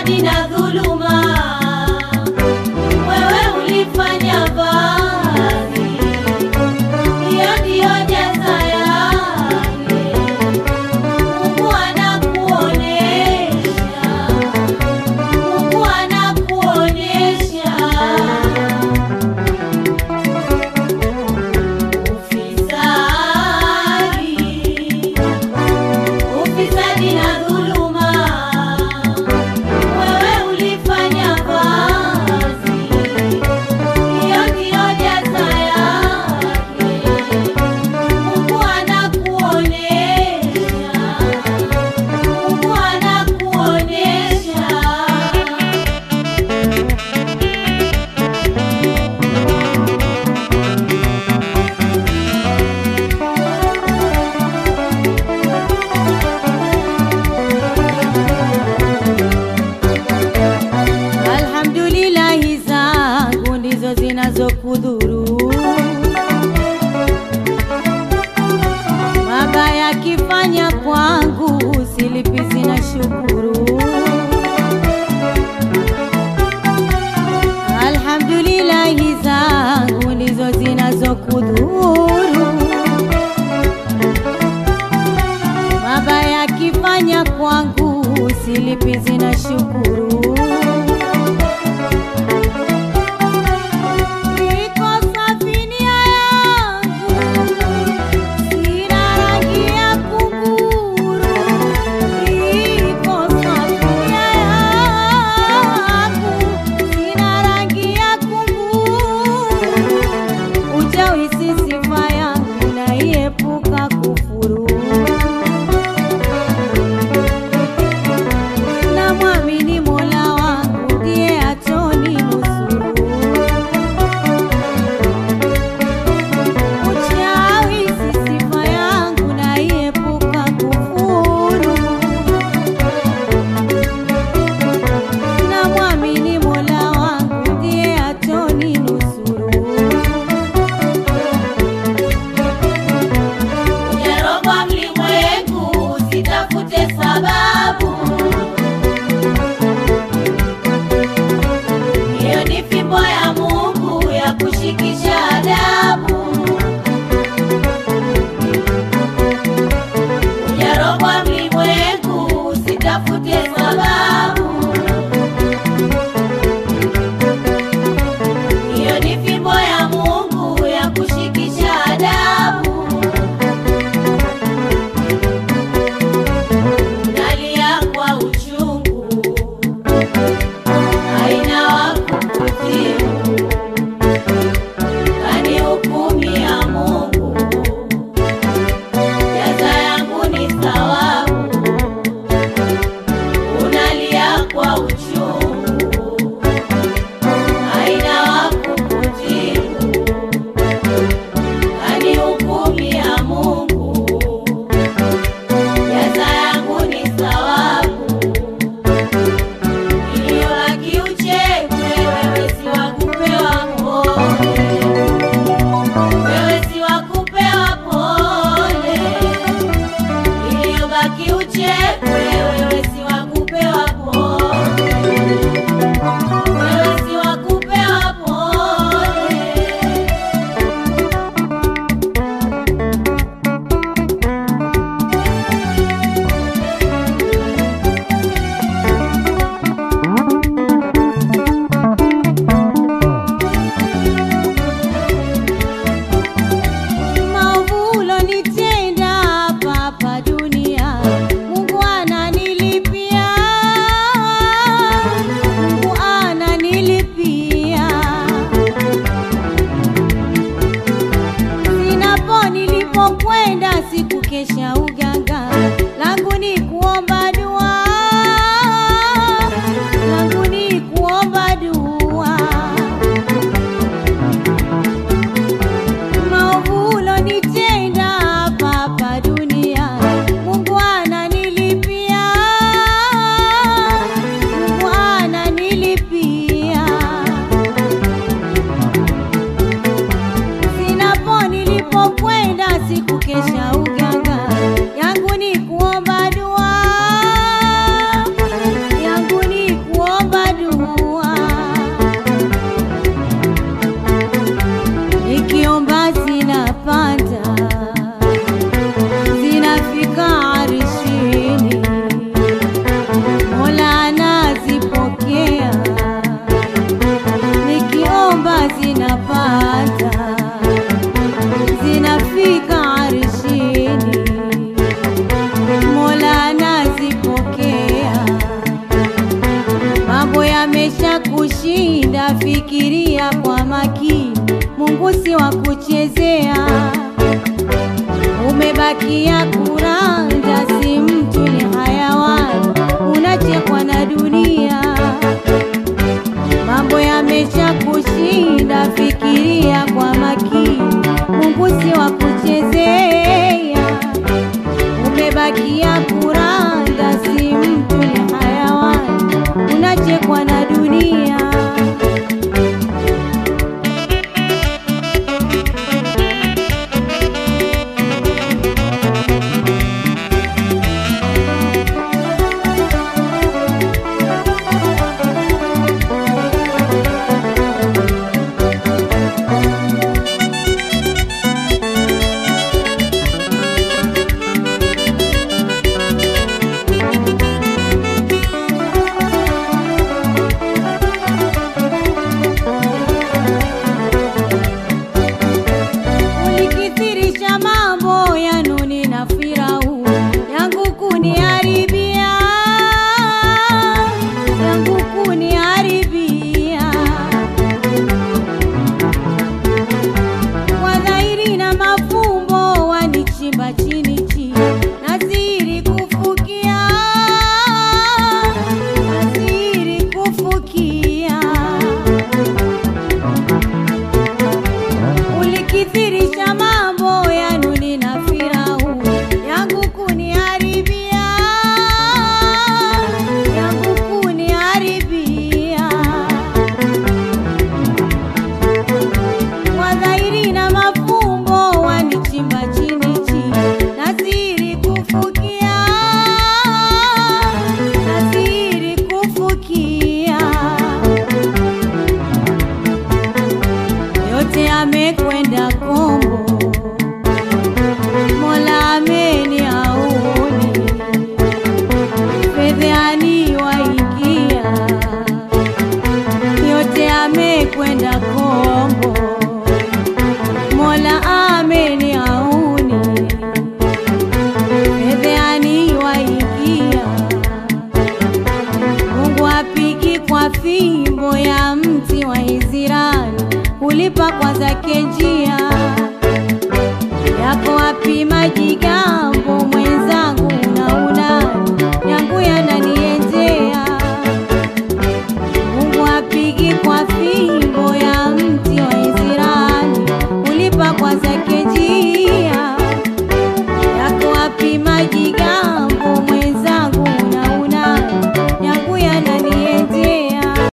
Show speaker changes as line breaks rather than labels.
ufisadi na dhuluma, wewe ulifanya vazi, hiyo ndiyo jaza yake. Mungu anakuonesha, Mungu anakuonesha ufisadi ufisadi na dhuluma, wewe ulifanya vazi, hiyo ndiyo jaza yake. Mungu anakuonesha, Mungu anakuonesha
Alhamdulillahi zangu ndizo zinazokudhuru, mabaya kifanya kwangu silipizi na shukuru. Alhamdulillahi zangu ndizo zinazokudhuru, mabaya kifanya kwangu silipizi na shukuru. Iko safinia yangu, sina rangi ya kunguru. Iko safinia yangu, sina rangi ya kunguru. Uchawi si sifa yangu, naiepuka kufuru. Namwamini Mola wangu ndiye ataninusuru. Uchawi si sifa yangu, naiepuka kufuru. Namwamini Mola wangu ndiye ataninusuru.
Ujarogwa mlimwengu, usitafute sababu.
yamesha kushinda, fikiria kwa makini, Mungu si wa kuchezea. Umebakia kuranda, si mtu ni hayawani, unachekwa na dunia. Mambo yamesha kushinda, fikiria kwa makini, Mungu si wa kuchezea. Umebakia kuranda, si mtu ni hayawani, unachekwa na dunia. Ulikithirisha mambo ya Nuni na Firauni, yangu kuniharibia, yangu kuniharibia. Kwa dhahiri na mafumbo wanichimba chini chini, naziri kufukia, naziri kufukia ulikithirisha mambo ya Nuni na Firauni, yangu kuniharibia, yangu kuniharibia. Kwa dhahiri na mafumbo wanichimba chini chini, naziri kufukia, naziri kufukia yote amekwenda kombo, Mola ameni auni, fedheani waingia, yote amekwenda kombo, Mola ameni auni, fedheani waingia, Mungu apigi kwa fimbo ya mti wa Israeli, ulipa kwa zake njia yako wapi majiga